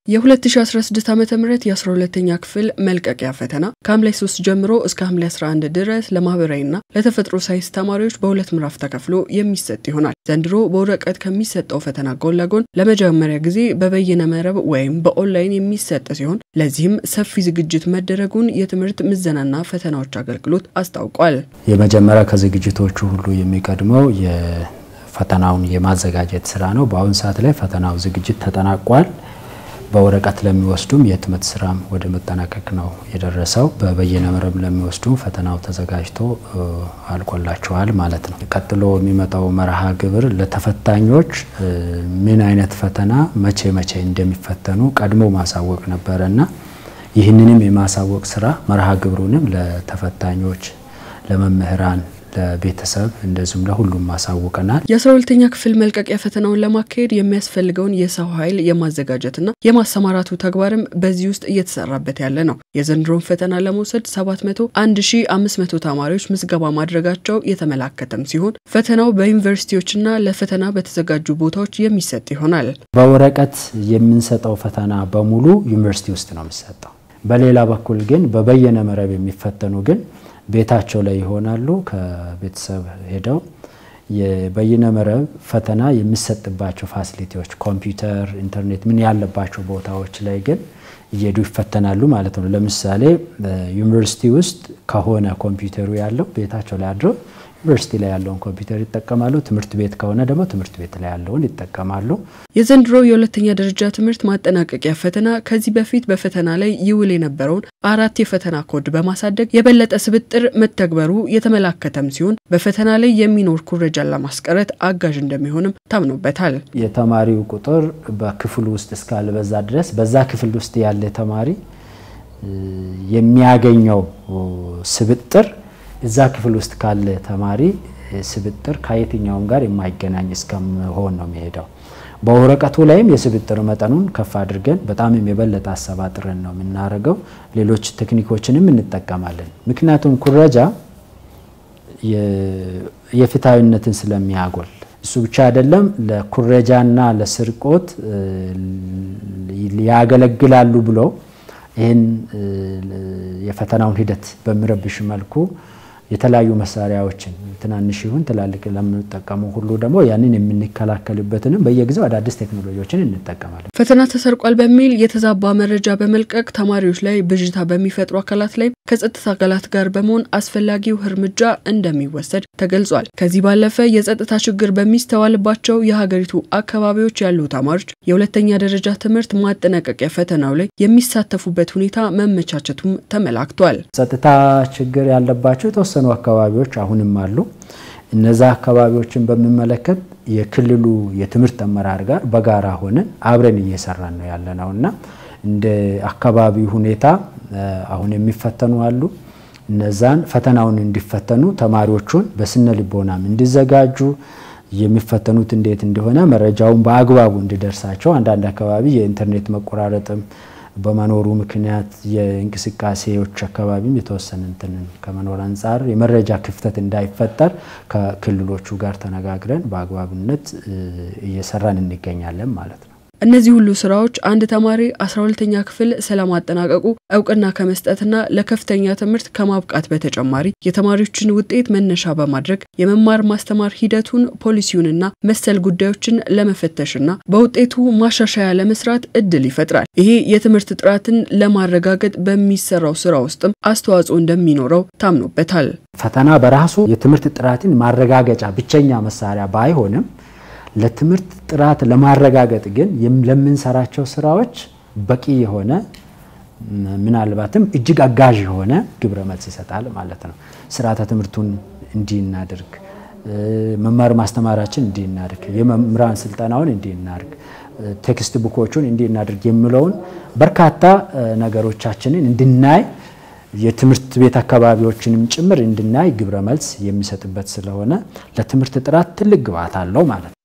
የ2016 ዓ ም የ12ኛ ክፍል መልቀቂያ ፈተና ከሐምሌ 3 ጀምሮ እስከ ሐምሌ 11 ድረስ ለማህበራዊና ለተፈጥሮ ሳይንስ ተማሪዎች በሁለት ምዕራፍ ተከፍሎ የሚሰጥ ይሆናል። ዘንድሮ በወረቀት ከሚሰጠው ፈተና ጎን ለጎን ለመጀመሪያ ጊዜ በበይነ መረብ ወይም በኦንላይን የሚሰጥ ሲሆን ለዚህም ሰፊ ዝግጅት መደረጉን የትምህርት ምዘናና ፈተናዎች አገልግሎት አስታውቋል። የመጀመሪያ ከዝግጅቶቹ ሁሉ የሚቀድመው የፈተናውን የማዘጋጀት ስራ ነው። በአሁኑ ሰዓት ላይ ፈተናው ዝግጅት ተጠናቋል። በወረቀት ለሚወስዱም የህትመት ስራም ወደ መጠናቀቅ ነው የደረሰው። በበይነ መረብ ለሚወስዱም ፈተናው ተዘጋጅቶ አልቆላቸዋል ማለት ነው። ቀጥሎ የሚመጣው መርሃ ግብር ለተፈታኞች ምን አይነት ፈተና መቼ መቼ እንደሚፈተኑ ቀድሞ ማሳወቅ ነበረ እና ይህንንም የማሳወቅ ስራ መርሃ ግብሩንም ለተፈታኞች፣ ለመምህራን ለቤተሰብ እንደዚሁም ለሁሉም ማሳውቀናል። የ12ተኛ ክፍል መልቀቂያ ፈተናውን ለማካሄድ የሚያስፈልገውን የሰው ኃይል የማዘጋጀትና የማሰማራቱ ተግባርም በዚህ ውስጥ እየተሰራበት ያለ ነው። የዘንድሮን ፈተና ለመውሰድ 71500 ተማሪዎች ምዝገባ ማድረጋቸው የተመላከተም ሲሆን ፈተናው በዩኒቨርሲቲዎችና ለፈተና በተዘጋጁ ቦታዎች የሚሰጥ ይሆናል። በወረቀት የምንሰጠው ፈተና በሙሉ ዩኒቨርሲቲ ውስጥ ነው የሚሰጠው። በሌላ በኩል ግን በበየነ መረብ የሚፈተኑ ግን ቤታቸው ላይ ይሆናሉ። ከቤተሰብ ሄደው የበይነ መረብ ፈተና የሚሰጥባቸው ፋሲሊቲዎች ኮምፒውተር፣ ኢንተርኔት ምን ያለባቸው ቦታዎች ላይ ግን እየሄዱ ይፈተናሉ ማለት ነው። ለምሳሌ ዩኒቨርሲቲ ውስጥ ከሆነ ኮምፒውተሩ ያለው ቤታቸው ላይ አድረው ዩኒቨርሲቲ ላይ ያለውን ኮምፒውተር ይጠቀማሉ። ትምህርት ቤት ከሆነ ደግሞ ትምህርት ቤት ላይ ያለውን ይጠቀማሉ። የዘንድሮ የሁለተኛ ደረጃ ትምህርት ማጠናቀቂያ ፈተና ከዚህ በፊት በፈተና ላይ ይውል የነበረውን አራት የፈተና ኮድ በማሳደግ የበለጠ ስብጥር መተግበሩ የተመላከተም ሲሆን በፈተና ላይ የሚኖር ኩረጃን ለማስቀረት አጋዥ እንደሚሆንም ታምኖበታል። የተማሪው ቁጥር በክፍሉ ውስጥ እስካልበዛ ድረስ በዛ ክፍል ውስጥ ያለ ተማሪ የሚያገኘው ስብጥር እዛ ክፍል ውስጥ ካለ ተማሪ ስብጥር ከየትኛውም ጋር የማይገናኝ እስከመሆን ነው የሚሄደው። በወረቀቱ ላይም የስብጥር መጠኑን ከፍ አድርገን በጣምም የበለጠ አሰባጥረን ነው የምናደርገው። ሌሎች ቴክኒኮችንም እንጠቀማለን። ምክንያቱም ኩረጃ የፍትሐዊነትን ስለሚያጎል እሱ ብቻ አይደለም፣ ለኩረጃና ለስርቆት ያገለግላሉ ብለው ይህን የፈተናውን ሂደት በሚረብሽ መልኩ የተለያዩ መሳሪያዎችን ትናንሽ ይሁን ትላልቅ ለምንጠቀሙ ሁሉ ደግሞ ያንን የምንከላከልበትንም በየጊዜው አዳዲስ ቴክኖሎጂዎችን እንጠቀማለን። ፈተና ተሰርቋል በሚል የተዛባ መረጃ በመልቀቅ ተማሪዎች ላይ ብዥታ በሚፈጥሩ አካላት ላይ ከጸጥታ አካላት ጋር በመሆን አስፈላጊው እርምጃ እንደሚወሰድ ተገልጿል። ከዚህ ባለፈ የጸጥታ ችግር በሚስተዋልባቸው የሀገሪቱ አካባቢዎች ያሉ ተማሪዎች የሁለተኛ ደረጃ ትምህርት ማጠናቀቂያ ፈተናው ላይ የሚሳተፉበት ሁኔታ መመቻቸቱም ተመላክቷል። ጸጥታ ችግር ያለባቸው የተወሰኑ አካባቢዎች አሁንም አሉ። እነዛ አካባቢዎችን በሚመለከት የክልሉ የትምህርት አመራር ጋር በጋራ ሆነን አብረን እየሰራን ነው ያለ ነው እና እንደ አካባቢ ሁኔታ አሁን የሚፈተኑ አሉ። እነዛን ፈተናውን እንዲፈተኑ ተማሪዎቹን በስነ ልቦናም እንዲዘጋጁ የሚፈተኑት እንዴት እንደሆነ መረጃውን በአግባቡ እንዲደርሳቸው አንዳንድ አካባቢ የኢንተርኔት መቆራረጥም በመኖሩ ምክንያት የእንቅስቃሴዎች አካባቢም የተወሰነ እንትንን ከመኖር አንጻር የመረጃ ክፍተት እንዳይፈጠር ከክልሎቹ ጋር ተነጋግረን በአግባብነት እየሰራን እንገኛለን ማለት ነው። እነዚህ ሁሉ ስራዎች አንድ ተማሪ 12ተኛ ክፍል ስለማጠናቀቁ እውቅና ከመስጠትና ለከፍተኛ ትምህርት ከማብቃት በተጨማሪ የተማሪዎችን ውጤት መነሻ በማድረግ የመማር ማስተማር ሂደቱን ፖሊሲውንና መሰል ጉዳዮችን ለመፈተሽና በውጤቱ ማሻሻያ ለመስራት እድል ይፈጥራል። ይሄ የትምህርት ጥራትን ለማረጋገጥ በሚሰራው ስራ ውስጥም አስተዋጽኦ እንደሚኖረው ታምኖበታል። ፈተና በራሱ የትምህርት ጥራትን ማረጋገጫ ብቸኛ መሳሪያ ባይሆንም ለትምህርት ጥራት ለማረጋገጥ ግን ለምንሰራቸው ስራዎች በቂ የሆነ ምናልባትም እጅግ አጋዥ የሆነ ግብረ መልስ ይሰጣል ማለት ነው። ስርዓተ ትምህርቱን እንዲህ እናድርግ፣ መማር ማስተማራችን እንዲህ እናድርግ፣ የመምህራን ስልጠናውን እንዲህ እናድርግ፣ ቴክስት ቡኮቹን እንዲህ እናድርግ የሚለውን በርካታ ነገሮቻችንን እንድናይ የትምህርት ቤት አካባቢዎችንም ጭምር እንድናይ ግብረ መልስ የሚሰጥበት ስለሆነ ለትምህርት ጥራት ትልቅ ግብዓት አለው ማለት ነው።